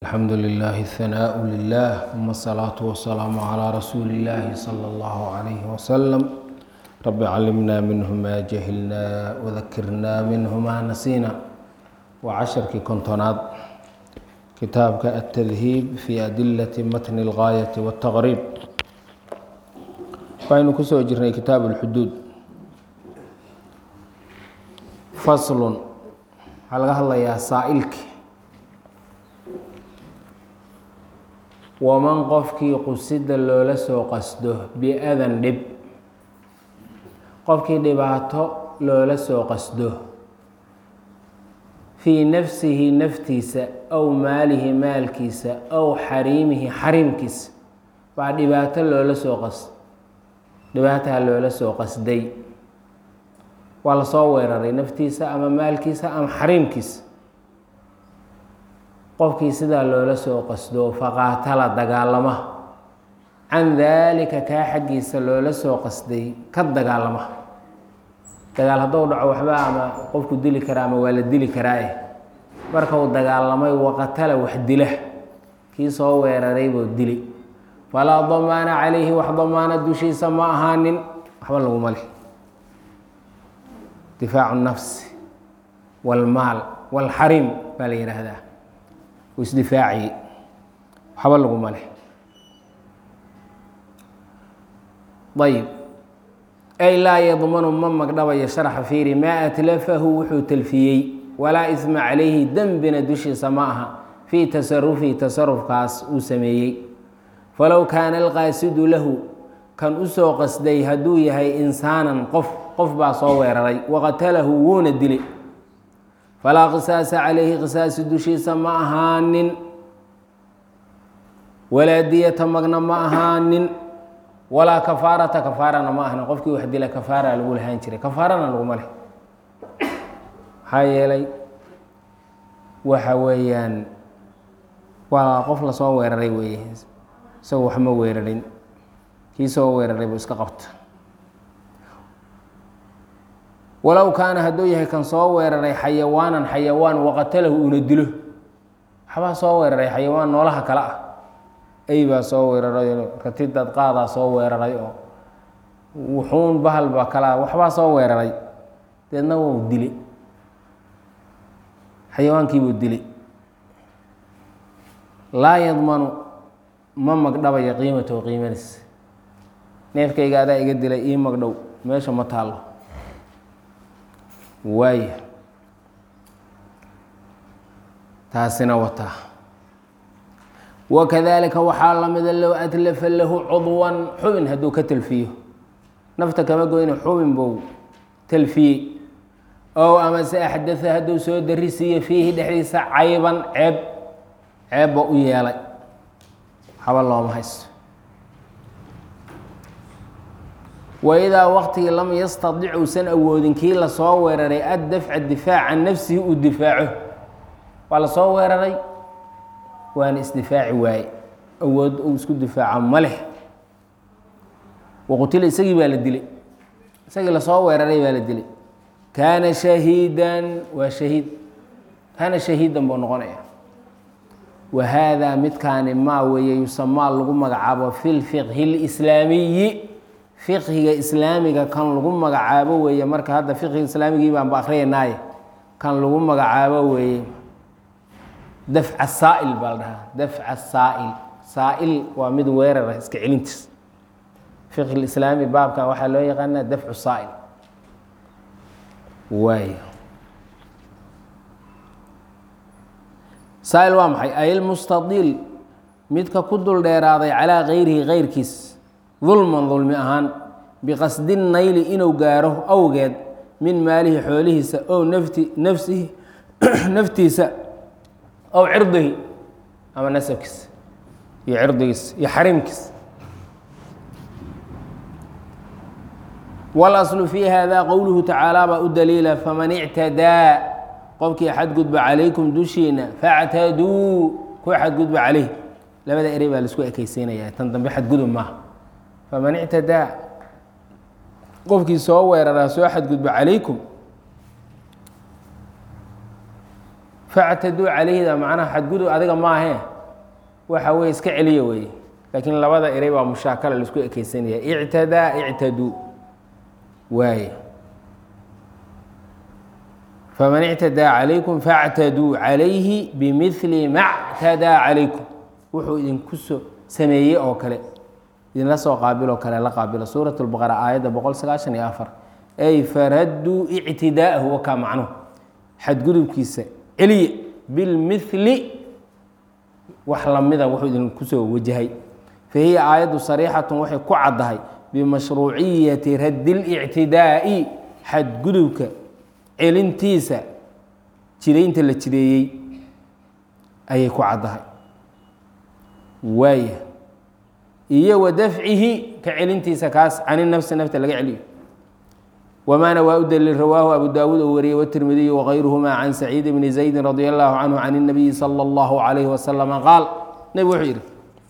الحمد لله الثناء لله ثم الصلاة والسلام على رسول الله صلى الله عليه وسلم رب علمنا منه ما جهلنا وذكرنا منه ما نسينا وعشركii kontonaad kitaabka التdهيب في أدلة متن الغاية والتغريب waxaynu kusoo jirnay kitaab الxduud fasl waxaa laga hadlayaa saaئilki waman qofkii qusida loola soo qasdo bi-adan dhib qofkii dhibaato loola soo qasdo fii nafsihi naftiisa aw maalihi maalkiisa aw xariimihi xariimkiisa baa dhibaato loola soo qas dhibaataha loola soo qasday waa lasoo weeraray naftiisa ama maalkiisa ama xariimkiisa qofkii sidaa loola soo qasdo faqaatala dagaalama can daalika kaa xaggiisa loola soo qasday ka dagaalama dagaal hadduu dhaco waxba ama qofku dili karaa ama waa la dili karaae marka uu dagaalamay waqatala wax dila kii soo weeraray buu dili falaa damaana calayhi wax damaana dushiisa ma ahaanin waxba laguma leh difaacu nafsi waalmaal waalxariim baa la yidhaahdaa isdifaaci waxba laguma leh ayb ay laa yadmanu ma magdhabayo sharxa fiiri maa atlafahu wuxuu talfiyey walaa isma calayhi dembina dushiisa ma aha fii tasarufihi tasarufkaas uu sameeyey falow kaana alqaasidu lahu kan usoo qasday hadduu yahay insaanan qof qof baa soo weeraray waqatalahu wuuna dilay falaa qisaasa calayhi qisaasi dushiisa ma ahaanin walaa diyata magna ma ahaanin walaa kafaarata kafaarana ma ahnin qofkii wax dila kafaara lagu lahaan jiray kafaarana laguma leh maxaa yeelay waxa weeyaan waa qof lasoo weeraray weeye isagoo wax ma weerarin kii soo weeraray buu iska qabta walow kaana hadduu yahay kan soo weeraray xayawaanan xayawaan waqatalahu uuna dilo waxbaa soo weeraray xayawaan noolaha kale ah ey baa soo weeraray ratidad qaadaa soo weeraray oo wuxuun bahal baa kalaa waxbaa soo weeraray deedna wuu dilay xayawaankiibuu dilay laa yadmanu ma magdhabayo qiimatahu qiimadiis neefkayga adaa iga dilay ii magdhow meesha ma taallo waaya taasina wataa wakadalika waxaa lamida low atlafa lahu cudwan xubin hadduu ka talfiyo nafta kama goyna xubin buu talfiyey ow amase axdaa hadduu soo darisiiyo fiihi dhexdiisa cayban ceeb ceebba u yeelay haba looma haysto waidaa waqtigii lam yastadic uusan awoodin kii lasoo weeraray addafca difaac can nafsihi uu difaaco waa lasoo weeraray waana isdifaaci waaye awood uu isku difaaco ma leh waqutila isagii baa la dilay isagii lasoo weeraray baa la dilay kaana shahiidan waa shahiid kaana shahiidan buu noqonaya wa haadaa midkaani maa weeye yusamaa lagu magacaabo fi lfiqhi اlislaamiyi fiqhiga islaamiga kan lagu magacaabo weeye marka hadda fiqhiga islaamigii baanba akriyanaaye kan lagu magacaabo weeye dafca saa'il baa la dhahaa dafca saa'il saa'il waa mid weerara iska celintiis fiqhi islaami baabkan waxaa loo yaqaanaa dafcu saa'il waay saa'il waa maxay ayilmustadiil midka ku dul dheeraaday calaa gayrihi gayrkiis dulman dulmi ahaan biqasdi nayli inuu gaaro awgeed min maalihi xoolihiisa ow nafti nafsihi naftiisa ow cirdihi ama nasabkiisa iyo cirdigiisa iyo xariimkiisa walaslu fii hada qowluhu tacaala baa u daliila faman ictadaa qofkii xadgudba calaykum dushiina factaduu ku xadgudba caleyh labada erey baa laisku ekeysiinayaa tan dambe xadgudub maaha faman ictadaa qofkii soo weeraraa soo xadgudba calaykum factaduu calayhida macnaha xadgudub adiga maahee waxa weye iska celiya weeye laakiin labada eray baa mushaakala laisku ekeysanaya ictadaa ictaduu waaye faman ictadaa calaykum factaduu calayhi bimili ma ctadaa calaykum wuxuu idinku soo sameeyey oo kale idinla soo qaabiloo kale la qaabilo suurat lbaqara aayadda boqol sagaashan iyo afar ay faradduu ictidaa'ahu wakaa macnuhu xadgudubkiisa celiye bilmili wax lamida wuxuu idinku soo wajahay fa hiya aayaddu sariixatun waxay ku caddahay bimashruuciyati raddi lictidaa'i xadgudubka celintiisa jidaynta la jideeyey ayay ku caddahay waaya iyo wa dafcihi ka celintiisa kaas cani nafsi nafta laga celiyo wmaana waa u daliil rawaahu abu daawuud oo wariyey wtirmidiy wغayruhma can saciid bni zaydi radi allahu canhu can الnabiyi salى اllahu عalayh waslama qaal nebig wuxuu yidhi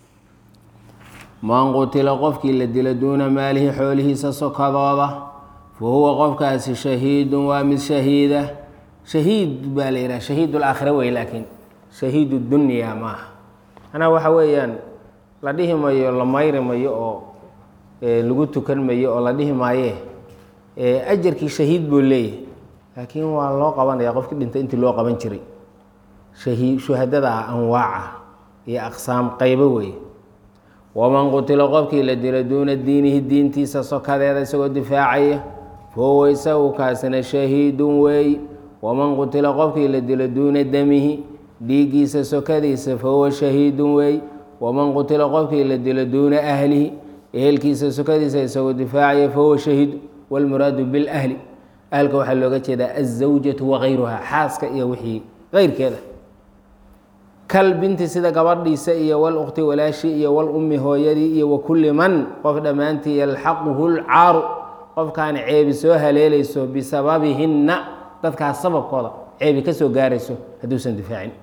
man qutila qofkii la dila duuna maalihi xoolihiisa sokadooda fa huwa qofkaasi shahiidun waa mid shahiida shahiid baa la yidhaha shahiid اlaakhira wey laakiin shahiid dunya maaha manaa waxa weeyaan la dhihi mayo la mayri mayo oo lagu tukan mayo oo la dhihi maaye ajarkii shahiid buu leeyahay laakiin waa loo qabanaya qofkii dhintay intii loo qaban jiray shuhadada ah anwaaca iyo aqsaam qaybo weeye waman qutila qofkii la dilo duuna diinihi diintiisa sokadeeda isagoo difaacaya fahuwa isagu kaasina shahiidun weey waman qutila qofkii la dilo duuna damihi dhiiggiisa sokadiisa fahuwa shahiidun weey waman qutila qofkii la dilo duuna ahlihi ehelkiisa sokadiisa isagoo difaacaya fahuwa shahiid wاlmuraadu biاlahli ahlka waxaa looga jeedaa azawjatu wagayruha xaaska iyo wixii keyrkeeda kal binti sida gabadhiisa iyo wlukti walaashii iyo wlummi hooyadii iyo wakuli man qof dhammaantii yalxaquhu lcaaru qofkaan ceebi soo haleelayso bisababihinna dadkaas sababkooda ceebi ka soo gaarayso hadduusan difaacin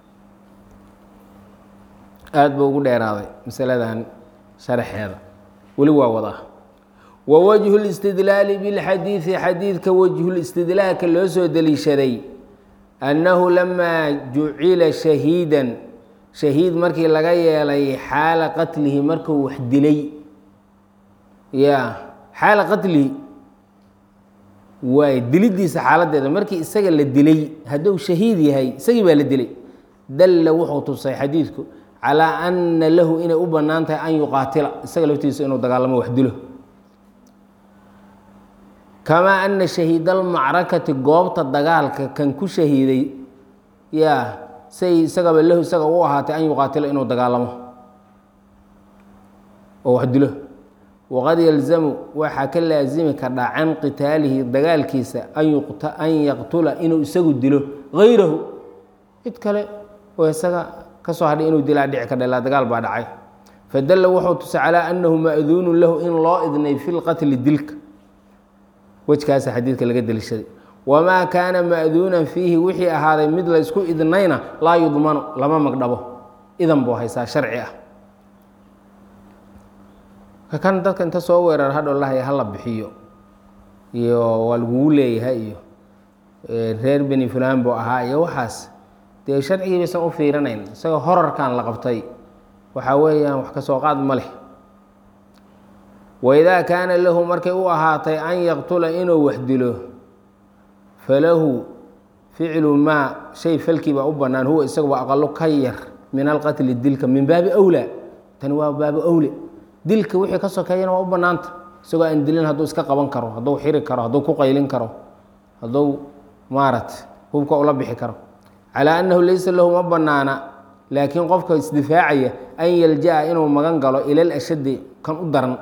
aada buu ugu dheeraaday masaladan sharaxeeda weli waa wadaa wa wajhu listidlaali bilxadiidi xadiidka wajhulistidlaalka loo soo deliishaday annahu lamaa jucila shahiidan shahiid markii laga yeelay xaala qatlihi markuu wax dilay ya xaala qatlihi waay dilidiisa xaaladeeda markii isaga la dilay hadduu shahiid yahay isagii baa la dilay dalla wuxuu tusay xadiidku calaa ana lahu inay u bannaan tahay an yuqaatila isaga laftiisa inuu dagaalamo wax dilo kamaa ana shahiidalmacrakati goobta dagaalka kan ku shahiiday yaa say isagaba lahu isaga u ahaatay an yuqaatilo inuu dagaalamo oo wax dilo waqad yalzamu waxaa ka laasimi kardhaa can qitaalihi dagaalkiisa an yaqtula inuu isagu dilo gayrahu cid kale oo isaga kasoo hadhay inuu dilaa dhici kardha ilaa dagaal baa dhacay fadalla wuxuu tusay calaa annahu ma'duunun lahu in loo idnay fi lqatli dilka wejkaasa xadiidka laga deliishaday wamaa kaana ma'duunan fiihi wixii ahaaday mid laysku idnayna laa yudmanu lama magdhabo idan buu haysaa sharci ah kakan dadka inta soo weerar hadhow lahaya hala bixiyo iyo waa lagugu leeyahay iyo reer beni fulaan buu ahaa iyo waxaas dee sharcigii baysan u fiirinayn isagoo horarkan la qabtay waxaa weeyaan wax ka soo qaad ma leh waidaa kaana lahu markay u ahaatay an yaqtula inuu wax dilo falahu ficlu maa shay falkii baa u bannaan huwa isaguba aqalo ka yar min alqatli dilka min baabi awlaa tani waa baabi awle dilka wixii ka sokeeyana waa u bannaanta isagoo aan dilin hadduu iska qaban karo hadduu xiri karo hadduu ku qaylin karo hadduu maarata hubka ula bixi karo calaa annahu laysa lahu ma bannaana laakiin qofka isdifaacaya an yalja-a inuu magan galo ilal ashaddi kan u daran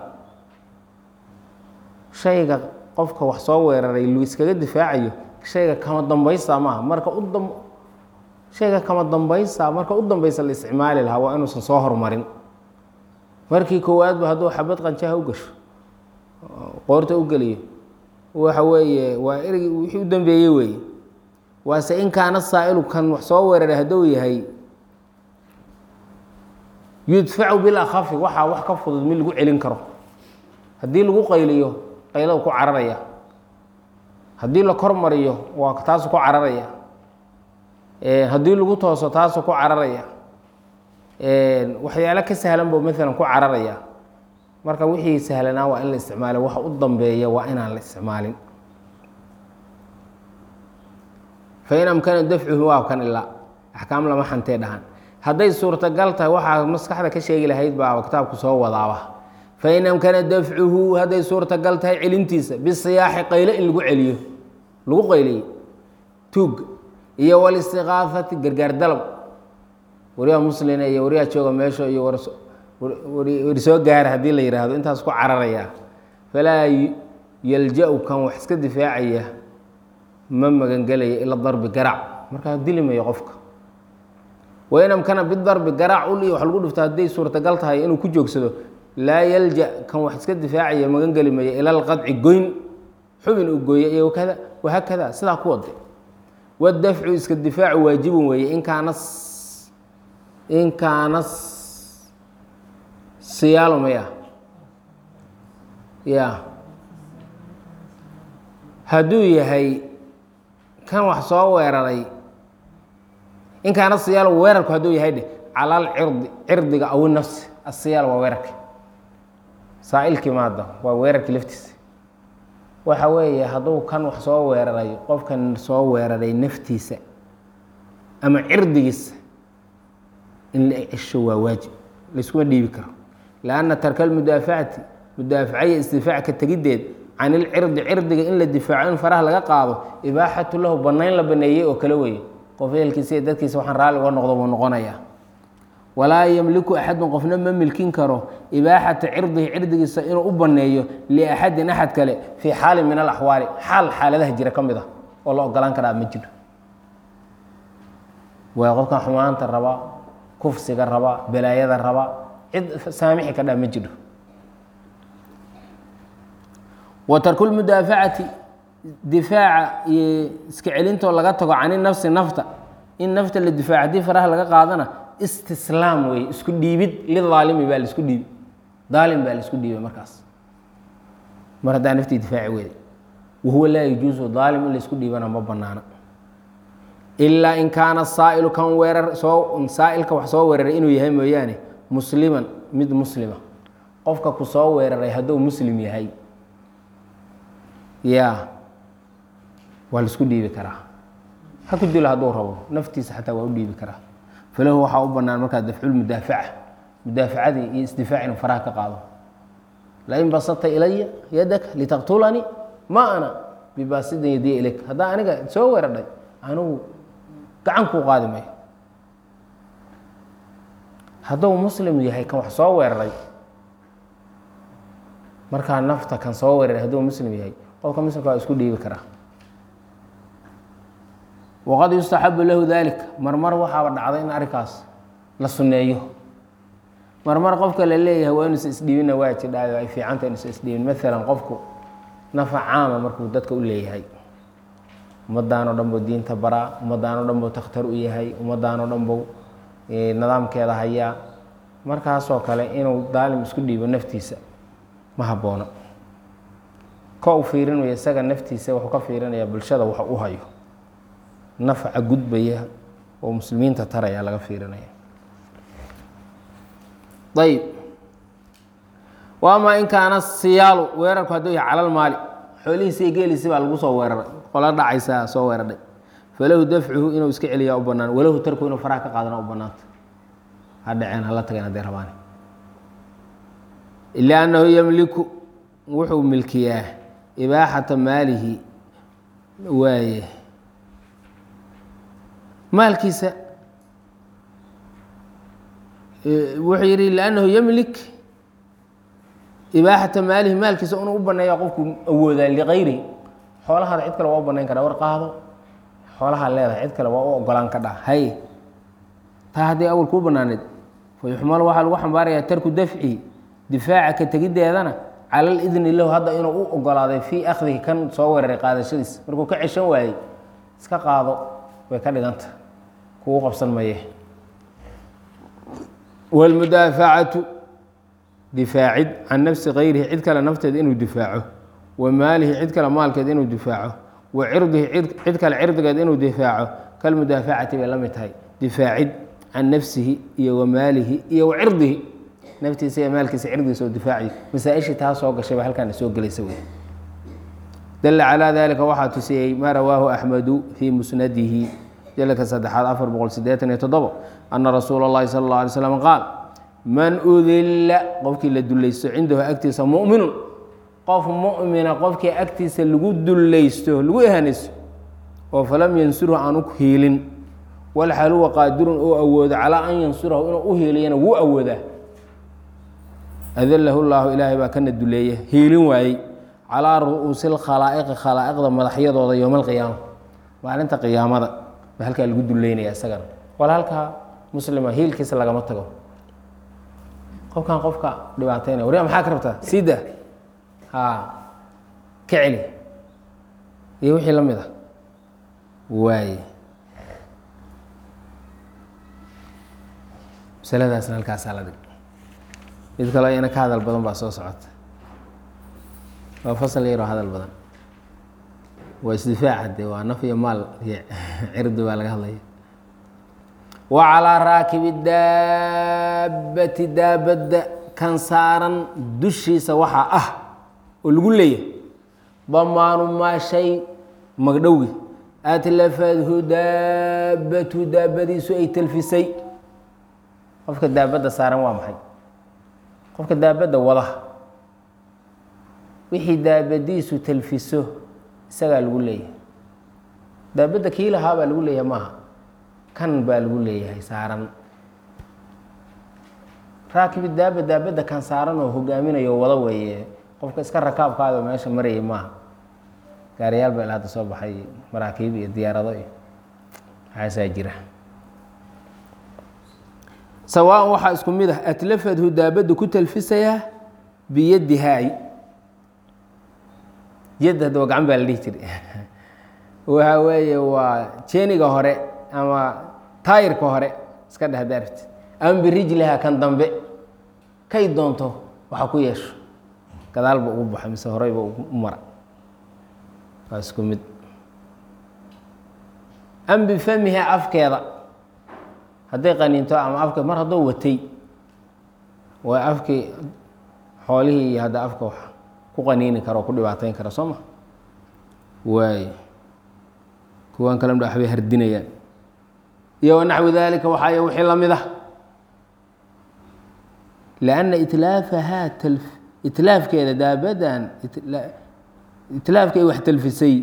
shayga qofka wax soo weeraray lu iskaga difaacayo shayga kama dambaysa maaha marka u dam shayga kama dambaysa marka u dambaysa la isticmaali lahaa waa inuusan soo horumarin markii koowaadba hadduu xabad qanjaha u gasho qoorta u geliyo waxa weeye waa erey wixii u dambeeyey weeye waase in kaana saa'ilu kan wax soo weeraray hadduu yahay yudfacu bilakhafi waxaa wax ka fudud mid lagu celin karo haddii lagu qayliyo qaylada ku cararaya haddii la kor mariyo waa taasu ku cararaya haddii lagu tooso taasuu ku cararaya waxyaalo ka sahlan buu maalan ku cararaya marka wixii sahlanaa waa in la isticmaalo waxa u dambeeya waa inaan la isticmaalin fain amkana dafcuhu waa kan ilaa axkaam lama xantee dhahan hadday suurtagal tahay waxaa maskaxda ka sheegi lahayd baa kitaabku soo wadaaba fain amkana dafcuhu hadday suurtagal tahay celintiisa bisiyaaxi qayle in lagu celiyo lagu qayliyo tuugga iyo walistiqaafati gargaar dalab waryaa muslina iyo waryaa jooga meesha iyo wari soo gaara haddii la yidhaahdo intaas ku cararaya falaa yalja-u kan wax iska difaacaya ma magangelaya ila darbi garaac markaa dilimayo qofka wain amkana bidarbi garaac ul iyo wax lagu dhifto hadday suurtagal tahay inuu ku joogsado laa yalja kan wax iska difaacaya magangeli maya ila alqadci goyn xubin uu gooya iyo kada wahaakada sidaa ku wade wadafcu iska difaacu waajibun weeye in kaana in kaana siyaalo maya ya hadduu yahay kan wax soo weeraray in kaana siyaal weerarku hadduu yahay dheh calal cirdi cirdiga awi nafsi asiyaal waa weerarka saa-ilkii maada waa weerarkii laftiisa waxa weeye hadduu kan wax soo weeraray qofkan soo weeraray naftiisa ama cirdigiisa in la cesho waa waajib layskuma dhiibi karo lanna tarka almudaafacati mudaafacaya isdifaac ka tegiddeed can ilcirdi cirdiga in la difaaco in faraha laga qaado ibaaxatu lahu banayn la baneeyey oo kale weeye qof ehelkiisa iyo dadkiisa waxaan raalli uga noqdo buu noqonayaa walaa yamliku axadun qofna ma milkin karo ibaaxata cirdihi cirdigiisa inuu u baneeyo liaxadin axad kale fii xaalin min alaxwaali xaal xaaladaha jira ka mid ah oo la ogolaan karaa ma jiro waa qofkan xumaanta raba kufsiga raba balaayada raba cid saamixi ka dhaa ma jiro wa tarku lmudaafacati difaaca iyo iska celintoo laga tago cani nafsi nafta in nafta la difaaco haddii faraha laga qaadana istislaam wey isku dhiibid lidaalimi baa laisku dhiibi daalim baa laisku dhiibay markaas mar haddaa naftii difaaci weyday wahuwa laa yajuusu daalim in laisku dhiibana ma banaana ilaa in kaana saailu kan weerar soo saailka wax soo weeraray inuu yahay mooyaane musliman mid muslima qofka ku soo weeraray hadduu muslim yahay ya waa laisku dhiibi karaa ha ku dilo hadduu rabo naftiisa xataa waa u dhiibi karaa falahu waxaa u banaan markaa dafculmudaafaca mudaafacadii iyo isdifaac inuu faraha ka qaado lain basata ilaya yadaka litaqtulanii ma ana bibasidin yadiya ilayk haddaa aniga soo weeradhay anigu gacan kuu qaadi mayo hadduu muslim yahay kan wax soo weeraray markaa nafta kan soo weeraray hadduu muslim yahay qofka muslimka waa isku dhiibi karaa waqad yustaxabu lahu dalik marmar waxaaba dhacda in arrinkaas la sunneeyo marmar qofka la leeyahay waa inuusa isdhiibinna waa jidhaayo ay fiicanta inuusa isdhiibin maalan qofku nafa caama markuu dadka u leeyahay ummaddaanoo dhan buu diinta baraa ummaddaanoo dhan buu takhtar u yahay ummaddaanoo dhan buu nidaamkeeda hayaa markaasoo kale inuu daalim isku dhiibo naftiisa ma haboono ka u fiirinayo isaga naftiisa wuxuu ka fiirinayaa bulshada wax u hayo nafca gudbaya oo muslimiinta taraya laga fiirinaya ayb waama in kaana siyaalu weerarku hadduu yahay calal maali xoolihiisi iyo geeliisi baa lagu soo weeraray qola dhacaysaa soo weeraray falahu dafcuhu inuu iska celiyaa u banaan walahu tarku inuu faraha ka qaadana u banaanta ha dhaceen hala tageen hadday rabaan ila annahu yamliku wuxuu milkiyaa ibaaxata maalihi waaye maalkiisa wuxuu yihi lannahu yamlik ibaaxata maalihi maalkiisa inuu u baneeya qofku awoodaa ligayrihi xoolahaada cid kale waa u banayn karaa war qaado xoolahaa leedahay cid kale waa u ogolaan ka dha hay taa hadday awal kuu banaaneed fa yuxmalu waxaa lagu xambaarayaa tarku dafci difaaca ka tegiddeedana cala lidni lahu hadda inuu u ogolaaday fii akhdihi kan soo weeraray qaadashadiisa markuu ka ceshan waayey iska qaado way ka dhiganta kugu qabsan maye wاlmudaafacatu difaacid can nafsi kayrihi cid kale nafteed inuu difaaco wa maalihi cid kale maalkeed inuu difaaco wa cirdihi cid kale cirdigeed inuu difaaco kalmudaafacati bay la mid tahay difaacid can nafsihi iyo wamaalihi iyo wacirdihi naftiisa iyo maalkiisa cirdiisa oo difaaciyo masaa-ishii taa soo gashay ba halkaana soo gelaysa wey dala calaa dalika waxaa tusiyey maa rawaahu axmedu fii musnadihi jalka saddexaad afar boqol sideetan iyo toddobo ana rasuula اllahi sala اllah alay slam qaal man udilla qofkii la dulaysto cindahu agtiisa muminun qof mumina qofkii agtiisa lagu dulaysto lagu ehanaysto oo falam yansurhu aan u hiilin walxal huwa qaadirun oo awoodo calaa an yansurahu inuu u hiiliyana wuu awoodaa adalahu llaahu ilaahay baa kana duleeya hiilin waayey calaa ru'uusi lkhalaa'iqi khalaa'iqda madaxyadooda yowma alqiyaama maalinta qiyaamada baa halkaa lagu duleynaya isagana wala halkaa muslima hiilkiisa lagama tago qofkan qofka dhibaataynaya warya maxaa ka rabtaa sida ha ka celi iyo wixii la mid a waaye masaladaasna halkaasaa la dhig mid kaloo iyana ka hadal badan baa soo socota waa fasal yaroo hadal badan waa isdifaaca de waa naf iyo maal iyo cirdi baa laga hadlaya wa calaa raakibi daabati daabadda kan saaran dushiisa waxaa ah oo lagu leeyahay damaanu maa shay magdhowgi atlafadhu daabatu daabadiisu ay talfisay qofka daabadda saaran waa maxay qofka daabadda wada wixii daabadiisu talfiso isagaa lagu leeyahay daabadda kii lahaa baa lagu leeyahay maaha kan baa lagu leeyahay saaran raakibi daaba daabadda kan saaran oo hogaaminayo wada weeye qofka iska rakaabkaado meesha marayay maaha gaariyaal baa ila hadda soo baxay maraakiib iyo diyaarado iyo waxaasaa jira sawaan waxaa isku mid ah atlafadhu daabadda ku talfisayaa biyadihaay yad hadda waa gacan baa la dhihi jiray waxa weeye waa jeeniga hore ama taayirka hore iska dheh daarti ama birijliha kan dambe kay doonto waxa ku yeesho gadaalba ugu baxo mise horeyba u mara waa isku mid am bifamiha afkeeda hadday qaniinto ama afke mar haddoo watay waa afkii xoolihii iyo hadda afka wax ku qaniini karo o ku dhibaateyn kara soo ma waay kuwan kale mdha waxbay hardinayaan iyo wanaxwi dalika waxaay wixii la mid ah lianna itlaafahaa tal itlaafkeeda daabadan itlaafka ay wax talfisay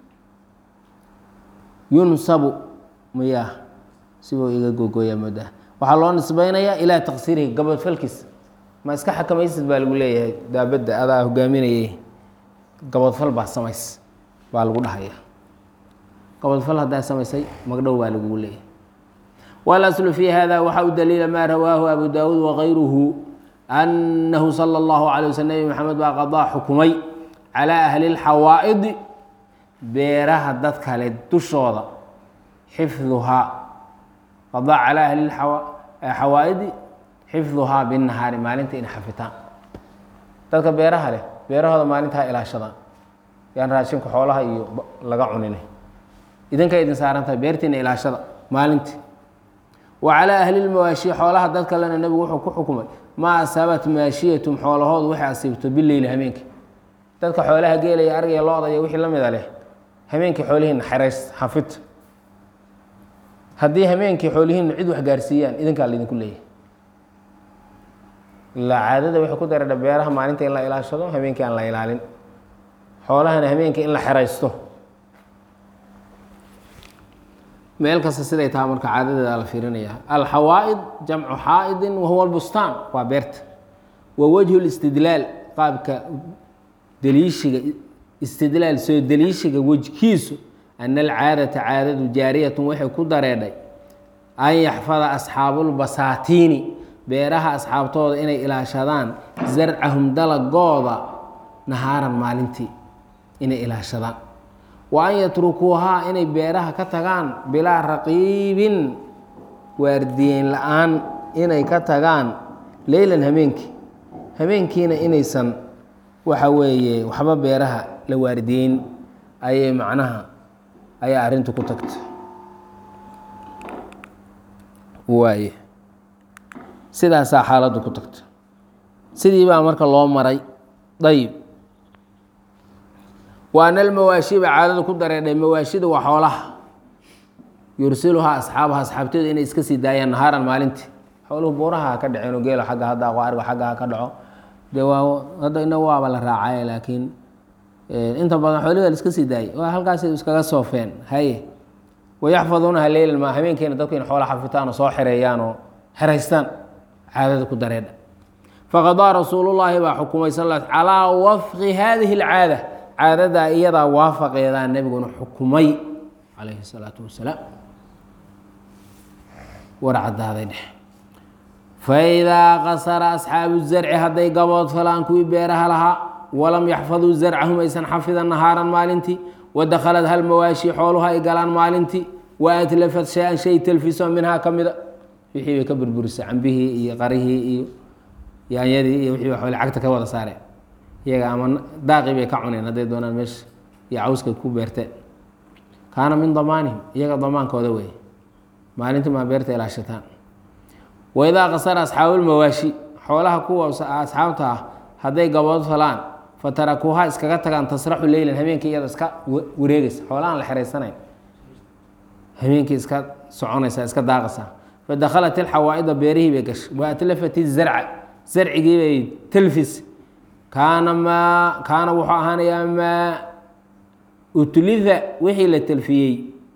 yunsabu miyaa sibuu iga gogooyaa moodaa waxaa loo nisbaynayaa ilaa taqsiirihi gabadfalkiis ma iska xakamaysid baa lagu leeyahay daabadda adaa hogaaminayay gabadfal baa samays baa lagu dhahaya gabadfal haddaa samaysay magdhow baa lagugu leeyahay walaslu fi hada waxaa u daliila maa rawaahu abu daawuud wakayruhu annahu sala allahu calay wasl nebi maxamed baa qadaa xukumay calaa ahli lxawaa'idi beeraha dad kale dushooda xifduhaa qadaa calaa ahli xawaa'idi xifduhaa binnahaari maalinta inay xafitaan dadka beeraha leh beerahooda maalintaa ilaashadaan yaan raashinku xoolaha iyo laga cunine idinkay idin saaran tahay beertiina ilaashada maalintii wa calaa ahli lmawaashi xoolaha dad kalena nebigu wuxuu ku xukumay maa asabat maashiyatum xoolahoodu waxay asiibto bileyli hameenkii dadka xoolaha geelaya argaya lo-da iyo wixii la mida leh hameenkii xoolihiina xerays xafid haddii hameenkii xoolihiina cid wax gaarsiiyaan idinkaa laydinku leeyahay ilaa caadada waxay ku daradha beeraha maalinta in la ilaashado habeenkii aan la ilaalin xoolahana habeenkii in la xeraysto meel kasta siday taha marka caadadeeda la fiirinaya alxawaa'id jamcu xaa'idin wahuwa lbustaan waa beerta wa wajhu listidlaal qaabka deliishiga istidlaal soo deliishiga wejkiisu ana alcaadata caadadu jaariyatun waxay ku dareedhay an yaxfada asxaabulbasaatiini beeraha asxaabtooda inay ilaashadaan zarcahum dalagooda nahaaran maalintii inay ilaashadaan wa an yatrukuuhaa inay beeraha ka tagaan bilaa raqiibin waardiyeyn la-aan inay ka tagaan leylan hameenkii hameenkiina inaysan waxa weeye waxba beeraha la waardiyeyn ayay macnaha ayaa arrintu ku tagta waaye sidaasaa xaaladdu ku tagta sidii baa marka loo maray dayib waana almawaashiba caadada ku dareedhay mawaashida waa xoolaha yursiluhaa asxaabaha asxaabteedu inay iska sii daayaan nahaaran maalintii xooluhu buuraha ha ka dhaceen oo geelo xagga ha daaqo ariga xagga ha ka dhaco dee waa hadda ina waaba la raacay laakiin inta badan xoolihi waa la iska sii daayay waa halkaasay iskaga soofeen haye wayaxfaduunaha leylan maa habeenkeena dadku in xoola xafitaan oo soo xereeyaan oo xeraystaan caadada ku dareedha faqadaa rasuulullaahi baa xukumay sal calaa wafqi haadihi alcaada caadadaa iyadaa waafaqeedaa nebiguna xukumay calayhi salaatu wasalaam war caddaaday dheh faidaa qasara asxaabu zarci hadday gabood falaan kuwii beeraha lahaa walam yaxfaduu zarcahum aysan xafidan nahaaran maalintii wadakhalad hal mawaashi xooluha ay galaan maalintii wa atlafat shay-an shay talfiso minhaa ka mida wixii bay ka burburisay cambihii iyo qarihii iyo yaanyadii iyo wixii xoole cagta ka wada saareen iyaga ama daaqii bay ka cuneen hadday doonaan meesha iyo cawska ku beerteen kaana min damaanihim iyaga damaankooda wey maalintii maa beerta ilaashataan waidaa qasara asxaabulmawaashi xoolaha kuwa asxaabta ah hadday gabood falaan fatarakuuha iskaga tagaan tasraxu leylan habeenkii iyada iska wareegaysa xoolahaan la xeraysanayn habeenkii iska soconaysa iska daaqaysa fadakhalat ilxawaa-ida beerihii bay gashay wa atlafat izarca zarcigii bay talfis kaana maa kaana wuxuu ahaanayaa maa utlifa wixii la talfiyey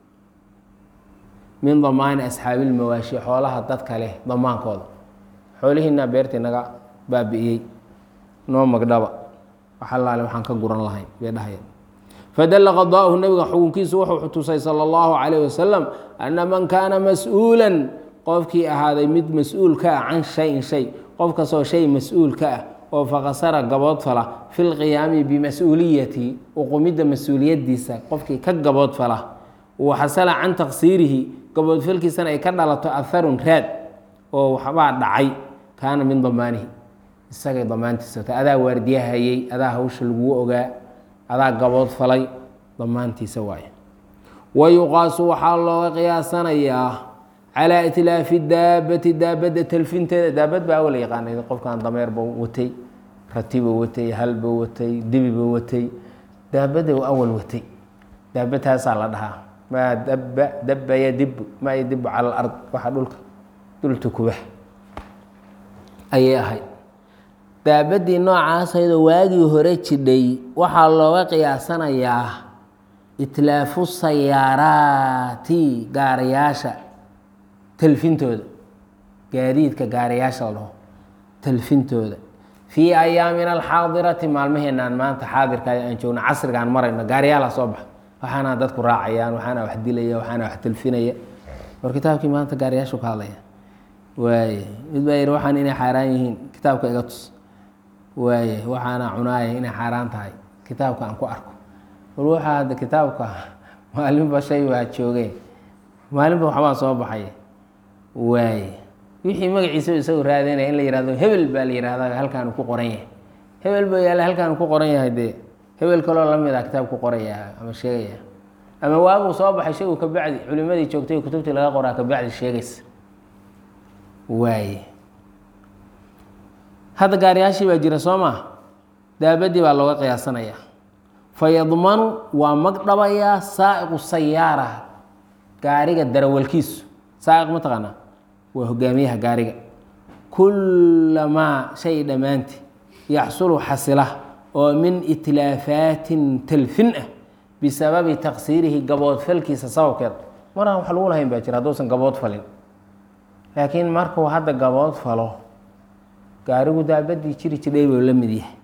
min damaani asxaabi ilmawaashi xoolaha dadka leh damaankooda xoolihiinaa beertii naga baabi'iyey noo magdhaba wax allaale waxaan ka guran lahayn bay dhahayeen fadalla qadaa'uhu nabiga xukunkiisu wuxuu tusay sala allahu calayh wasalam anna man kaana mas-uulan qofkii ahaaday mid mas-uul ka ah can shayin shay qof kastoo shay mas-uul ka ah oo faqasara gaboodfala fi lqiyaami bimas-uuliyati uqumidda mas-uuliyadiisa qofkii ka gaboodfala wa xasala can taqsiirihi gaboodfalkiisana ay ka dhalato aharun raad oo waxbaa dhacay kaana min damaanihi isagay damaantiisa ta adaa waardiyahayey adaa hawsha laguu ogaa adaa gabood falay damaantiisa waaye wa yuqaasu waxaa looga qiyaasanayaa calaa itlaafi daabati daabadda talfinteeda daabad baa awala yaqaanay qofkan dameerba watay ratiba watay halba watay dibiba watay daabada awal watay daabadtaasaa la dhahaa maa daba daba yadibu maa yadibu cala alard waxa dhulka dulta kuba ayay ahayd daabadii noocaasaydo waagii hore jidhay waxaa looga qiyaasanayaa itlaafu sayaaraati gaarayaasha talfintooda gaadiidka gaarayaasha la dhaho talfintooda fii ayaamina alxaadirati maalmaheenaan maanta xaadirka aan joogno casrigaan marayno gaariyaala soo baxa waxaana dadku raacayaan waxaana wax dilaya waxaana wax talfinaya war kitaabkii maanta gaariyaashu ka hadlaya waaye mid baa yihi waxaan inay xaaraan yihiin kitaabka iga tus waaye waxaana cunaaya inay xaaraan tahay kitaabka aan ku arko war waxaa hadda kitaabka maalinba shay waa joogeen maalinba waxbaa soo baxay waaye wixii magaciisa isagu raadinaya in la yihahdo hebel baa la yihahda halkaanu ku qoran yahay hebel baa yaalla halkaanu ku qoran yahay dee hebel kaloo lamid a kitaab ku qoraya ama sheegaya ama waaguu soo baxay shagu kabacdi culimadii joogtay kutubtii laga qoraa kabacdi sheegaysa waaye hadda gaariyaashii baa jira soo maa daabadii baa looga qiyaasanaya fayadmanu waa magdhabayaa saa'iqu sayaara gaariga darawalkiisu saa'iq ma taqaanaa waa hogaamiyaha gaariga kullamaa shay dhammaanti yaxsulu xasila oo min itlaafatin talfin ah bisababi taqsiirihi gaboodfalkiisa sababkeed maraan wax lagu lahayn baa jira hadduusan gabood falin laakiin markuu hadda gabood falo gaarigu daabadii jiri jidhay buu la mid yahay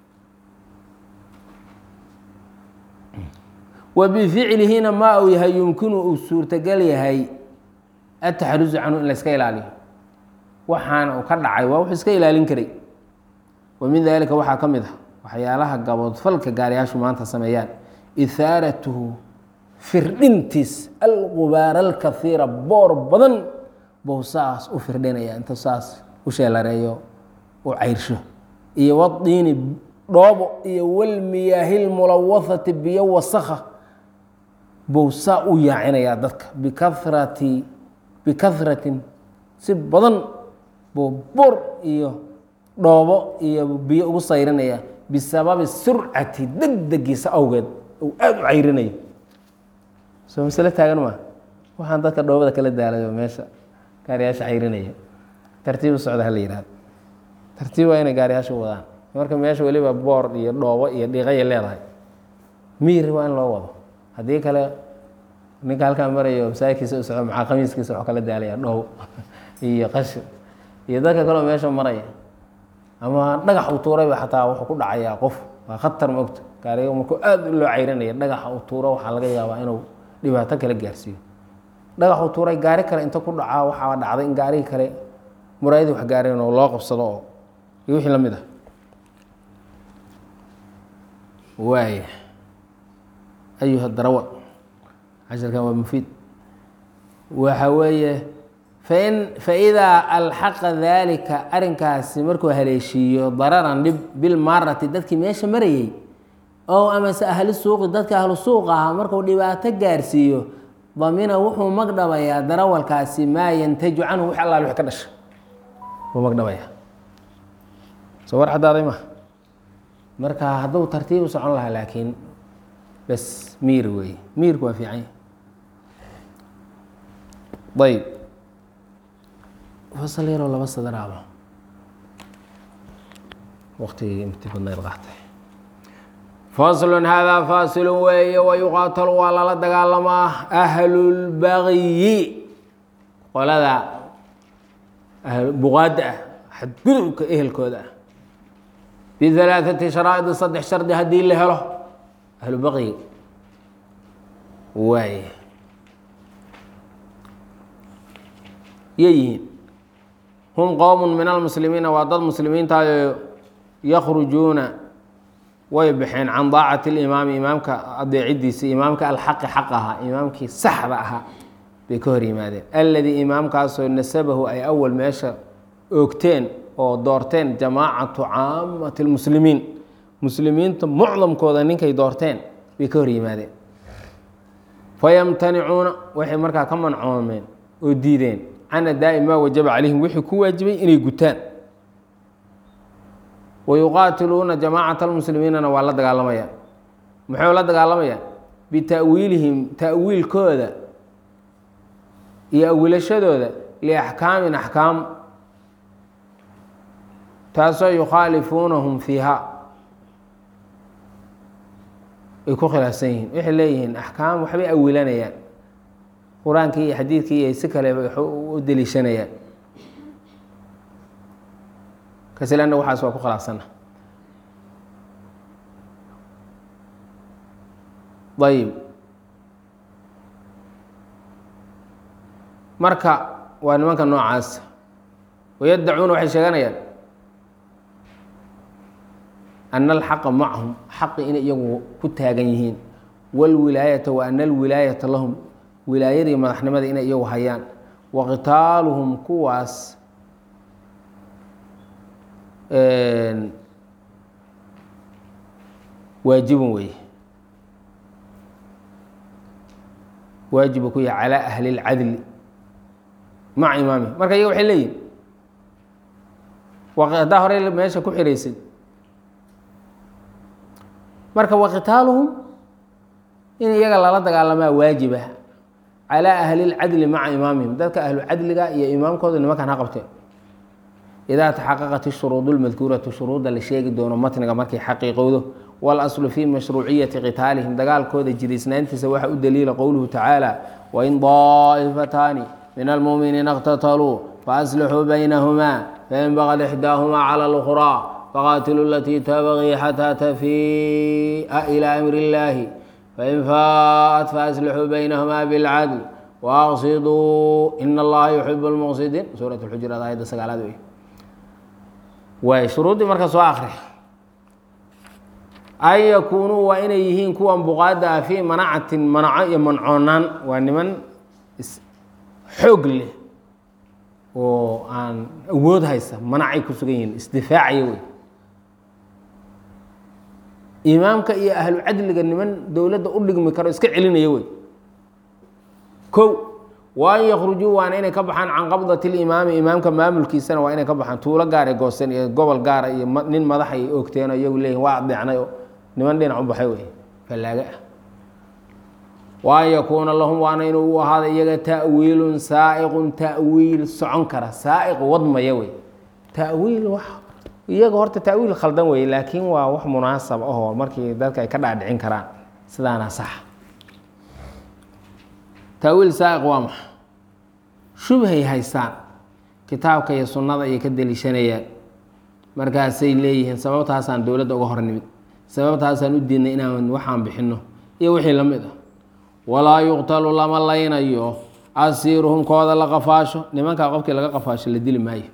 wa bificlihina maa uu yahay yumkinu uu suurtagal yahay ataxarusu canhu in la iska ilaaliyo waxaana uu ka dhacay waa wuxuu iska ilaalin karay wa min dalika waxaa ka mid ah waxyaalaha gaboodfalka gaariyaashu maanta sameeyaan ihaaratuhu firdhintiis alqubaara alkaiira boor badan bou saas u firdhinaya inta saas u sheelareeyo u cayrsho iyo wadiini dhoobo iyo walmiyaahilmulawahati biyo wasakha bou saa u yaacinayaa dadka bikarati bikahratin si badan buu bur iyo dhoobo iyo biyo ugu sayrinaya bisababi surcati degdegiisa awgeed uu aada u cayrinayo soo masle taagan maa waxaan dadka dhoobada kala daalayo meesha gaariyaasha cayrinaya tartiib u socda hala yihahdo tartiib waa inay gaariyaasha wadaan marka meesha weliba boor iyo dhoobo iyo dhiiqaya leedahay miir waa in loo wado haddii kale ninka halkaa marayo masaajidkiisa u soco maxaa khamiiskiisa waxuu kala daalaya dhoobo iyo qashin iyo dadka kaleo meesha maraya ama dhagax uu tuurayba xataa wuxuu ku dhacayaa qof waa khatar maogta gaariga markuu aada loo cayrinaya dhagaxa uu tuuro waxaa laga yaabaa inuu dhibaato kala gaarsiiyo dhagax uu tuuray gaari kale inta ku dhacaa waxaa dhacday in gaarigii kale muraayadii wax gaareen oo loo qabsado oo iyo wixii la mid ah waaya ayuha darawa casharkan waa mufiid waxa weeye fain faidaa alxaqa daalika arrinkaasi markuu haleeshiiyo dararan dhib bilmaarati dadkii meesha marayey oo amase ahli suuqi dadka ahlu suuq ahaa markuu dhibaato gaarsiiyo damina wuxuu magdhabayaa darawalkaasi maa yantaju canhu wix allaal wix ka dhasha wuu magdhabayaa soo war caddaaday ma marka hadduu tartiib u socon lahaa laakiin bes miir weeye miirku waa fiican ayb fasal yaroo laba sadaraaba waktigii inti badnayd qaatay faslun haadaa faasilu weeye wayuqaatalu waa lala dagaalamaa ahlulbagyi qolada buqaadda ah xadgudubka ehelkooda ah bihalaaثati sharaa'idi saddex shardi haddii la helo ahlu baqyi waaye yay yihiin hum qowm min almuslimiina waa dad muslimiintaayo yakrujuuna way baxeen can daacati اlimaami imaamka adeecidiisa imaamka alxaqi xaq ahaa imaamkii saxda ahaa bay ka hor yimaadeen alladii imaamkaasoo nasabahu ay awal meesha oogteen oo doorteen jamaacatu caamati اlmuslimiin muslimiinta mucdamkooda ninkay doorteen bay ka hor yimaadeen fayamtanicuuna waxay markaa ka mancoomeen oo diideen can adaa'i maa wajaba calayhim wixii ku waajibay inay gutaan wayuqaatiluuna jamaacata almuslimiinana waa la dagaalamayaan muxuu la dagaalamayaan bita'wiilihim ta'wiilkooda iyo awilashadooda liaxkaamin axkaam taasoo yukhaalifuunahum fiiha ay ku khilaafsan yihiin waxay leeyihiin axkaam waxbay awilanayaan qur-aankii iyo xadiidkii iyo si kale u deliishanayaan kasilana waxaas waa ku khilaafsana ayib marka waa nimanka noocaas wayaddacuuna waxay sheeganayaan ana alxaqa macahum xaqi inay iyagu ku taagan yihiin wاlwilaayata wa ana alwilaayata lahum wilaayadii madaxnimada inay iyagu hayaan wa qitaaluhum kuwaas waajibun weeye waajibu ku yahay calaa ahli اlcadli maca imaami marka iyaga waxay leeyihin haddaa horey meesha ku xiraysid marka waqitaaluhum in iyaga lala dagaalamaa waajiba calaa ahli اlcadli maca imaamihim dadka ahlu cadliga iyo imaamkooda nimankan ha qabteen idaa taxaqaqat ishuruud اlmadkuuratu shuruudda la sheegi doono matniga markay xaqiiqowdo walaslu fii mashruuciyati qitaalihim dagaalkooda jiriisnaantiisa waxaa u daliila qowluhu tacaala wain daa'ifataani min almuuminiina اqtataluu faaslixuu baynahumaa fain bagad ixdaahumaa cala اlأkhraa faqaatiluu alatii tabغii xataa tafii'a ilaa amri اllaahi fain faa'at faaslixuu baynahumaa bilcadl waaqsiduu in allaha yuxib اlmuqsidiin suurat اlxujuraat aayadda sagaalaad wey waay shuruuddii marka soo akri an yakuunuu waa inay yihiin kuwan buqaada ah fii manacatin manaco iyo mancoonaan waa niman xoog leh oo aan awood haysa manacay ku sugan yihiin isdifaacaya wey imaamka iyo ahlu cadliga niman dowladda u dhigmi karo iska celinaya wey kow wa an yakhrujuu waana inay ka baxaan can qabdati limaami imaamka maamulkiisana waa inay ka baxaan tuulo gaara goosten iyo gobol gaara iyo nin madaxa ay ogteen oo iyagu leeyihin waa adeecnay oo niman dhinac u baxay wey fallaaga ah wa an yakuuna lahum waana inuu u ahaada iyaga ta'wiilun saa'iqun ta'wiil socon kara saa'iq wadmaya wey ta'wiil wax iyaga horta ta'wiil khaldan wey laakiin waa wax munaasab ahoo markii dadka ay ka dhaadhicin karaan sidaana sax ta'wiil saa'iq waa maxa shubhay haystaan kitaabka iyo sunnada ayay ka deliishanayaan markaasay leeyihiin sababtaasaan dowladda uga hor nimid sababtaasaan u diidnay inaan waxaan bixinno iyo wixii la mid ah walaa yuqtalu lama laynayo asiiruhum kooda la qafaasho nimankaa qofkii laga qafaasho la dili maayo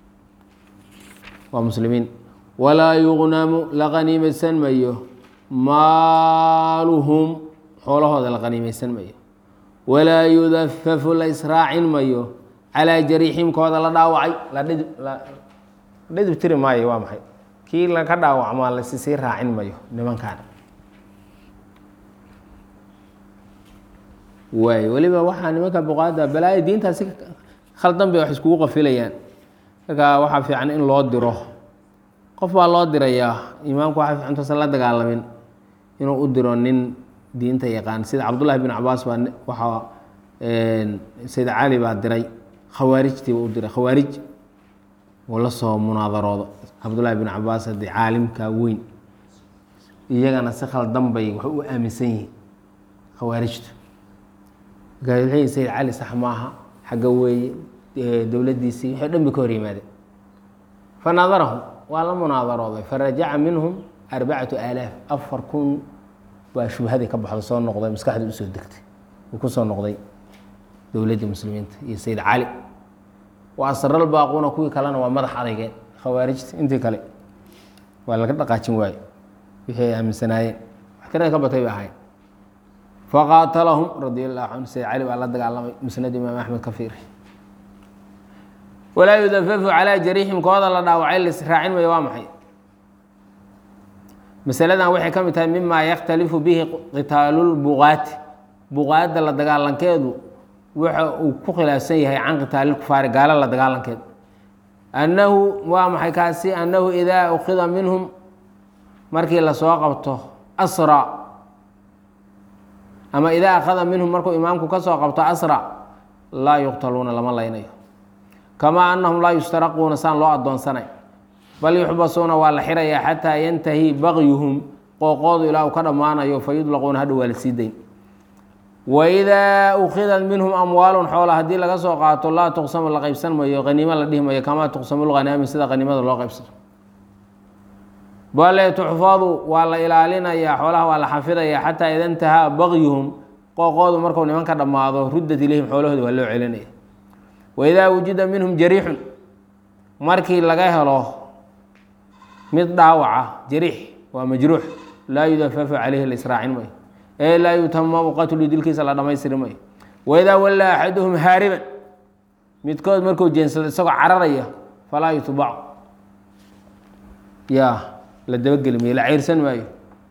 waa muslimiin walaa yuqnamu la qaniimaysan mayo maaluhum xoolahooda la qaniimaysan mayo walaa yudafafu la israacin mayo calaa jariiximkooda la dhaawacay la dhidib tiri maayo waa maxay kii laka dhaawacmaa lasisii raacin mayo nimankan waay weliba waxaa nimanka boqaada balaayo diintaasi khaldan bay wax iskugu qafilayaan markaa waxaa fiican in loo diro qof baa loo dirayaa imaamku waxaa fiican tuusan la dagaalamin inuu u diro nin diinta yaqaan sida cabdullahi bin cabaas baa waxaa sayd cali baa diray khawaarijtiiba u diray khawaarij uu la soo munaadaroodo cabdullahi bin cabaas haddii caalimka weyn iyagana si khaldan bay wax u aaminsan yihiin khawaarijtu markaa waxay sayd cali sax maaha xagga weeye dowladdiisii waxay dhan bay ka hor yimaadeen fanaadarahum waa la munaadarooday farajaca minhum arbacatu aalaaf afar kun baa shubhadii ka baxda soo noqday maskaxdii usoo degtay uu ku soo noqday dowladdii muslimiinta iyo sayd cali wa asral baaquuna kuwii kalena waa madax adeygeen khawaarijta intii kale waa laga dhaqaajin waayo wixii ay aaminsanaayeen wax tirada ka batay bay ahayn faqaatalahum radi allahu canhu sayd cali baa la dagaalamay musnad imaam axmed ka fiiri walaa yudafafu calaa jariixim kooda la dhaawacay lasraacin mayo waa maxay masaladan waxay ka mid tahay mima yakhtalifu bihi qitaalulbuqaati buqaadda la dagaalankeedu waxa uu ku khilaafsan yahay can qitaalilkufaari gaalo la dagaalankeed annahu waa maxay kaasi annahu idaa ukhida minhum markii lasoo qabto asra ama idaa akhada minhum markuu imaamku ka soo qabto asra laa yuqtaluuna lama laynayo kamaa annahum laa yustaraquuna saan loo addoonsanay bal yuxbasuuna waa la xirayaa xataa yantahi bagyuhum qooqoodu ilaa uu ka dhammaanayo fa yudlaquuna hadhow waa la sii dayn waidaa ukhidat minhum amwaalun xoola haddii laga soo qaato laa tuqsamu la qaybsan mayo haniimo la dhihi mayo kamaa tuqsamu lghanaami sida haniimada loo qaybsano bale tuxfadu waa la ilaalinayaa xoolaha waa la xafidayaa xataa ida intahaa bagyuhum qooqoodu marku niman ka dhammaado ruddat ilayhim xoolahooda waa loo celinaya waidaa wujida minhum jariixun markii laga helo mid dhaawaca jariix waa majruux laa yudafafu caleyhi la israacin mayo ee laa yutamamu qatlu dilkiisa la dhamaystiri mayo waidaa wallaa axaduhum haariban midkood markuu jeensado isagoo cararaya falaa yutbacu ya la dabageli mayo la ceyrsan maayo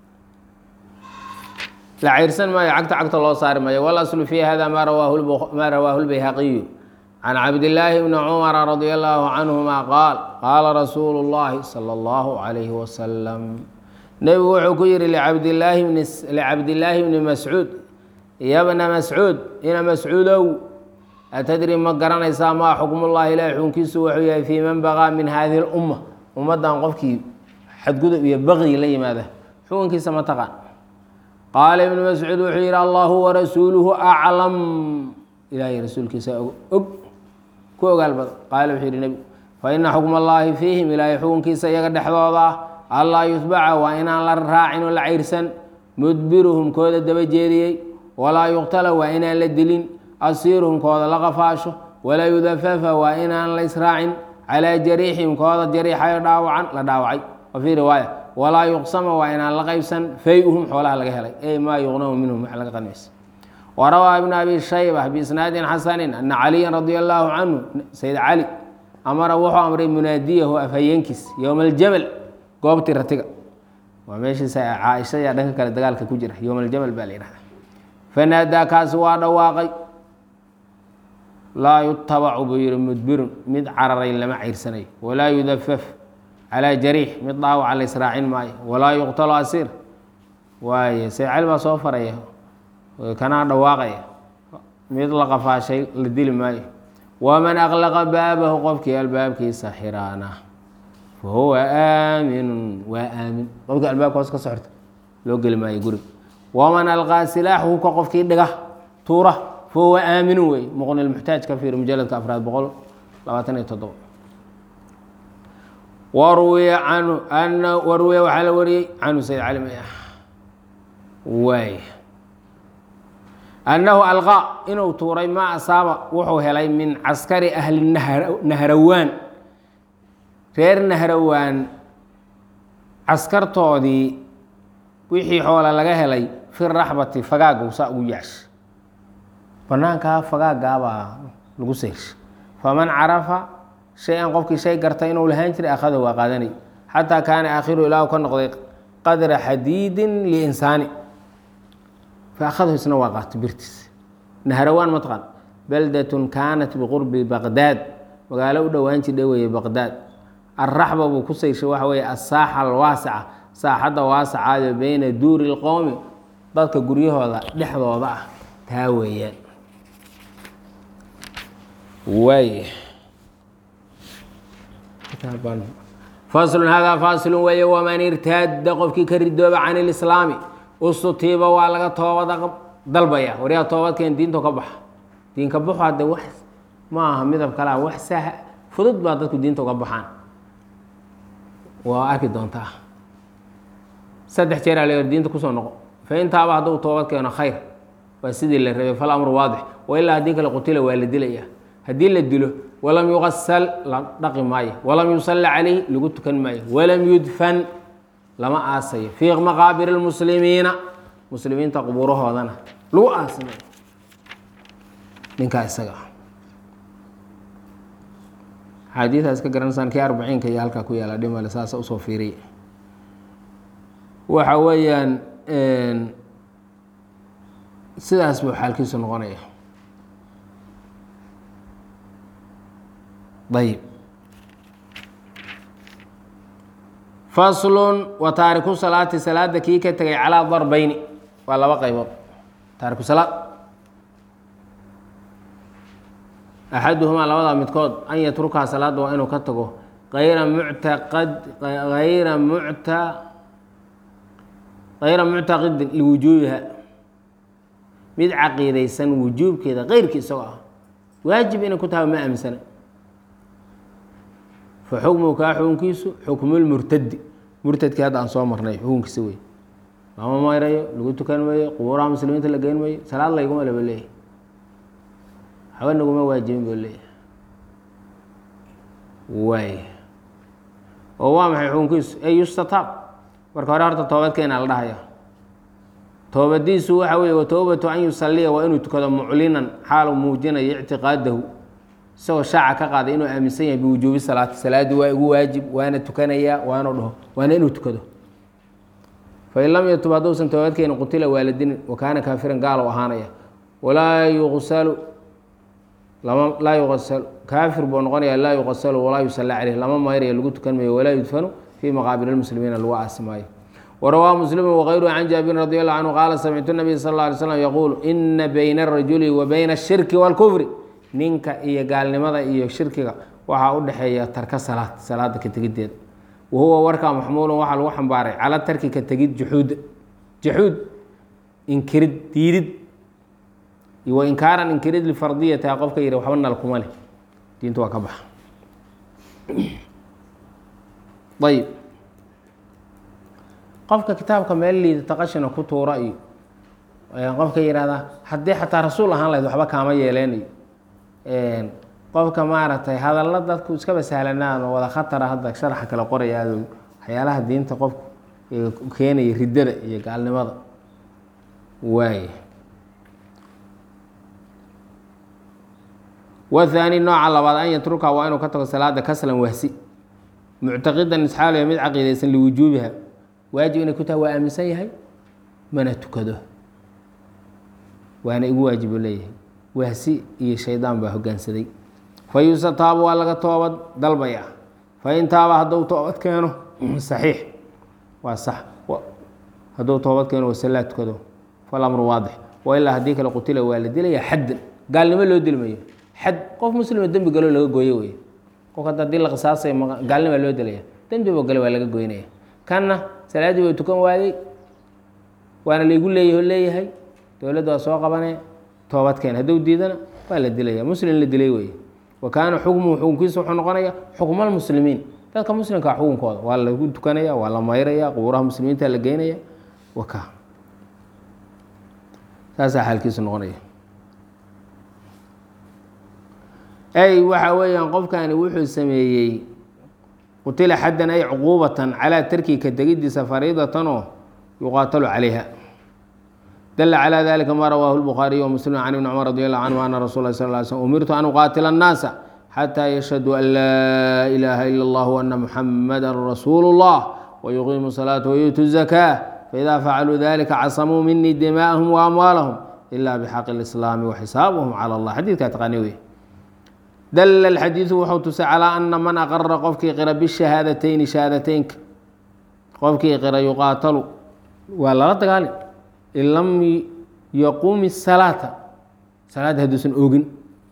la ceyrsan maayo cagta cagta loo saari maayo walaslu fi hada ma rawaahu ma rawaahu lbayhaqiyu can cabdillaahi bni cumara radia allahu canhuma qaal qaala rasuulu llahi sala allahu calayhi wasalam nebigu wuxuu ku yihi licabdillaahi bni mascuud yabna mascuud ina mascuudow atadri ma garanaysaa maa xukmullahi ilahi xukunkiisu wuxuu yahay fii man baqaa min hadihi lumma ummaddan qofkii xadgudub iyo baqyi la yimaada xukunkiisa ma taqaan qaala ibnu mascuud wuxuu yihi allahu warasuuluhu aclam ilahay rasuulkiisa og ku ogaal badan qaala wuxuu yihi nebigu fa ina xukma allaahi fiihim ilaahay xukunkiisa iyaga dhexdooda ah allaa yutbaca waa inaan la raacin oo la cayrsan mudbiruhum kooda daba jeediyey walaa yuqtala waa inaan la dilin asiiruhum kooda la qafaasho walaa yudafafa waa inaan la israacin calaa jariixihim kooda jariixayo dhaawacan la dhaawacay wa fii riwaaya walaa yuqsama waa inaan la qaybsan fay-uhum xoolaha laga helay ey maa yuqnamu minhum wax laga qanaysa warawaa ibn abi shayba biisnaadin xasanin ana caliyan radia allaahu canhu sayd cali amara wuxuu amray munaadiyahu afhayeenkiis yowma aljamal goobtii ratiga waa meeshiisa caaisha ayaa dhanka kale dagaalka ku jira yowma aljamal baa la yihahda fanaadaa kaasi waa dhawaaqay laa yutabacu buu yihi mudbirun mid cararay lama cayrsanayo walaa yudafaf calaa jariix mid dhaawaca la israacin maayo walaa yuqtalu asiir waaye saycel baa soo faraya kanaa dhawaaqaya mid la qafaashay la dili maayo waman aqlaqa baabahu qofkii albaabkiisa xiraana fa huwa aaminun waa aamin qofkii albaabka hoos ka socota loo geli maayo guriga waman alqaa silaax hubka qofkii dhiga tuura fa huwa aaminun wey muqni lmuxtaaj ka fiir mujaladka afraad boqol labaatan iyo toddoba warwiya canhu ana warwiya waxaa la wariyey canhu sayd cali may ah waay annahu alqaa inuu tuuray ma asaaba wuxuu helay min caskari ahli nahrawaan reer nahrawaan caskartoodii wixii xoola laga helay fi raxbati fagaagga saa ugu yaash banaankaa fagaagaabaa lagu seyrsha faman carafa shay-an qofkii shay garta inuu lahaan jiray akhada waa qaadanay xataa kaana aakhiru ilaahu ka noqday qadra xadiidin liinsaani faahadahu isna waa qaato birtiis nahrawaan matqan baldatun kaanat biqurbi baqdaad magaalo u dhowaan jidha weeye baqdaad alraxba buu ku sayshay waxa weeye asaaxa alwaasica saaxadda waasacaado beyna duuri lqowmi dadka guryahooda dhexdooda ah taa weeyaan waay faslun hada fasilun weeye waman irtaada qofkii ka ridooba can ilislaami usutiiba waa laga toobada dalbaya waryaa toobadkeen diinto ka baxa diinka baxo hadde wax ma aha midab kalea wax sah fudud baa dadku diinta uga baxaan waa arki doontaa saddex jeer aa la diinta kusoo noqo fa intaaba hadduu toobad keeno khayr waa sidii la rabay fal amru waadix wa ilaa haddii kale qutila waa la dilaya haddii la dilo walam yuqasal la dhaqi maayo walam yusalla calayh lagu tukan maayo walam yudfan lama aasayo fii maqaabir lmuslimiina muslimiinta qubuurahoodana lagu aasimay ninkaa isaga ah xaadiidaas ka garanaysaan kii arbaciinka iyo halkaa ku yaala dhimale saasa usoo fiiriya waxa weeyaan sidaas buu xaalkiisu noqonaya ayb faslun wa taariku salaati salaada kii ka tegay calaa darbeyni waa laba qaybood taariku salaad axaduhumaa labadaa midkood an yatrukaa salaada waa inuu ka tago ayra muctaqad ayra mucta hayra muctaqidin liwujuubiha mid caqiidaysan wujuubkeeda keyrkii isagoo ah waajib inay ku tahay ma aaminsana fa xukmuhu kaa xukunkiisu xukmulmurtadi murtadkii hadda aan soo marnay xukunkiisa wey lama mayrayo lagu tukan mayo qubuuraha muslimiinta la geyn mayo salaad layguma laba leeyahy haba naguma waajibin buu leeyahay waay oo waa maxay xukunkiisu ey yustataab marka hore horta toobadkeena la dhahaya toobadiisu waxa weeye watowbatu an yusaliya waa inuu tukado muclinan xaalu muujinayo ictiqaadahu isagoo shaaca ka qaaday inuu aaminsan yahay biwujuubi salaati salaadii waa igu waajib waana tukanayaa waanu dhaho waana inuu tukado fain lam yatub hadduusan toobadkeeni qutila waaladinin wa kaana kaafiran gaalow ahaanaya walaa yuqsalu lama laa yuqasalu kaafir buu noqonaya laa yuqasalu walaa yusalla caleyh lama mayrayo lagu tukan mayo walaa yudfanu fii maqaabir lmuslimiina lagu aasi maayo warawaa muslimu wغayruhu can jaabirin radi allahu canhu qaala samictu nabiy sal اla alay slam yaquulu ina bayna arajuli wa bayna ashirki wاlkufri ninka iyo gaalnimada iyo shirkiga waxaa u dhexeeya tarka salaad salaada ka tegiddeeda wahuwa warkaa maxmuulun waxaa lagu xambaaray cala tarki ka tegid juxuud jaxuud inkirid diidid wa inkaaran inkirid lifardiyata qofka yihi waxba nal kuma leh diinta waa ka baxa ayb qofka kitaabka meel liidata qashina ku tuura iyo qofka yihahdaa haddii xataa rasuul ahaan lahayd waxba kaama yeeleen iyo qofka maaragtay hadalla dadku iskaba sahlanaan oo wada khatara hadda sharaxa kale qoraya aad waxyaalaha diinta qofku keenaya riddada iyo gaalnimada waay wahaani nooca labaad an yatruka waa inuu ka tago salaada kaslan wahsi muctaqidan isxaaliya mid caqiidaysan liwujuubiha waajib inay ku tahay waa aaminsan yahay mana tukado waana igu waajibu leeyahay wahsi iyo shaydaan baa hoggaansaday fayusataabu waa laga toobad dalbaya fain taaba hadduu toobad keeno saxiix waa sax hadduu toobad keeno wasalaa tukado falamru waadix wailaa haddii kale qutila waa la dilaya xaddan gaalnimo loo dilmayo xad qof muslima dembi galoo laga gooyo wey qof hadda hadii la qisaasay gaalnima loo dilaya dembiba gale waa laga goynaya kanna salaaddii way tukan waayey waana laygu leeyaho leeyahay dowladda waa soo qabanee toobad keen hadduu diidana waa la dilaya muslim la dilay wey wa kaana xukmuhu xukunkiisa wuxuu noqonaya xukmalmuslimiin dadka muslimkaa xukunkooda waa lagu tukanaya waa la mayraya qubuuraha muslimiinta la geynaya waka saasaa xaalkiisu noqonaya ay waxa weeyaan qofkani wuxuu sameeyey qutila xaddan ay cuquubatan calaa tarki ka tegidiisa fariidatan oo yuqaatalu calayha dala calى dalika ma rawaahu الbukhaariy wmuslim can ibni cumar radi allahu canhu ana rasul lah sal ly slm umirtu an uqaatila الnaasa xatى yashhaduu an laa ilaha ila اllah ana muxamada rasuulu اllah wayuqiimu الsalaaةa wayuutu الzakاة faida facaluu dalika casamuu minii dimaءahum waamwaalahum ila bxaqi اlislaami waxisaabuhum calى اllah xadiidkaa taqaani wey dala اlxadiidu wuxuu tusay calىa ana man aqara qofkii qira bishahaadateyn shahaadateynka qofkii qira yuqaatalu waa lala dagaali in lam yaquumi salaata salaadda hadduusan oogin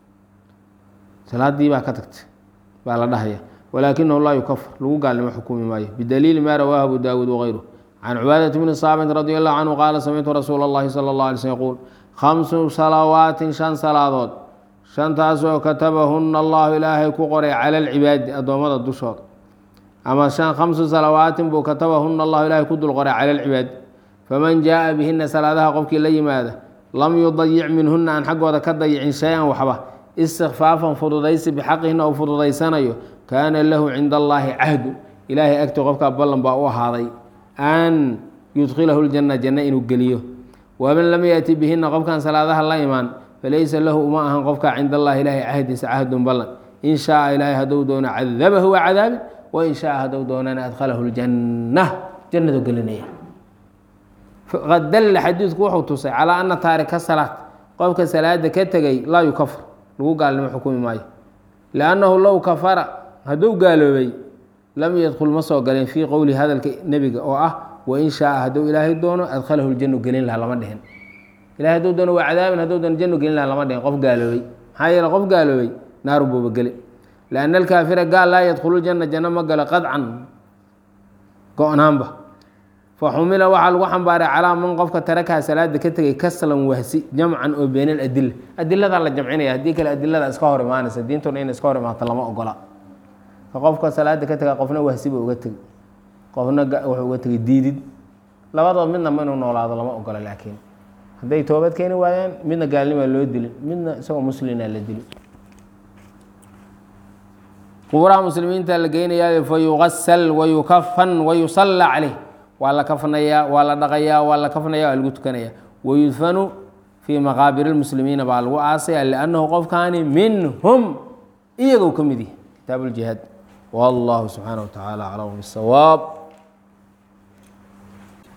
salaaddii baa ka tagtay baa la dhahaya walaakinahu laa yukafar lagu gaalnimo xukumi maayo bidaliili ma rawaahu abu daawuud wغayru can cubaadati bni saabit radi allahu canhu qaala samictu rasuula اllahi salى اllah alay slm yaquul khamsu salawaatin shan salaadood shantaasoo katabahuna allahu ilaahay ku qoray cala alcibaadi addoommada dushooda ama shan khamsu salawaatin buu katabahuna allahu ilaahay ku dul qoray cala alcibaadi faman jaaa bihina salaadaha qofkii la yimaada lam yudayic minhuna aan xaggooda ka dayicin shay-an waxba istikfaafan fududaysi bixaqihina uu fududaysanayo kaana lahu cinda allaahi cahdu ilaahay agti qofkaa ballan baa u ahaaday an yudkhilahu ljanna janno inuu geliyo waman lam yaati bihina qofkan salaadaha la imaan falaysa lahu uma ahan qofkaa cinda allahi ilaahay cahdiisa cahdun ballan in shaaa ilaahay hadduu doono cadabahu waa cadaabi wain shaaa hadduu doonana adkhalahu ljanna jannadu gelinaya qad dalla xadiidku wuxuu tusay calaa ana taarika salaad qofka salaada ka tegay laa yukafar lagu gaalnimo xukumi maayo liannahu low kafara hadduu gaaloobay lam yadkhul ma soo galeen fii qowli hadalka nebiga oo ah wain shaaa hadduu ilaahay doono adkhalahu ljanu gelin laha lama dhihin ilahay hadduu doono waa cadaabin hadduu doono jannu gelin laha lama dhihin qof gaaloobay maxaa yeele qof gaaloobay naaru buuba geli lianna alkaafira gaal laa yadkhulu ljanna janno ma galo qadcan go-naanba faxumila waxaa lagu xambaaray calaa man qofka tarakaha salaada ka tegay kaslan wahsi jamcan oo been aladila adiladaa la jamcinaya haddii kale adilada iska hor imaanaysa diintuna in iska hor imaato lama ogola ka qofka salaada ka tega qofna wahsiba uga tegay qofna wuxuu uga tegay diidid labadood midna ma inuu noolaado lama ogola laakiin hadday toobad keeni waayaan midna gaalnimaa loo dilin midna isagoo muslina la dili qubuuraha muslimiinta la geynayaa fa yugasal wayukafan wayusalla caleyh waa la kafnayaa waa la dhaqayaa waa la kafnaya waa lagu tukanaya wayudfanu fii maqaabir اlmuslimiina baa lagu aasaya liannahu qofkaani minhum iyagou ka mid yahi kitaab اljihaad wallahu subxaanaه wa tacaala aclam bisawaab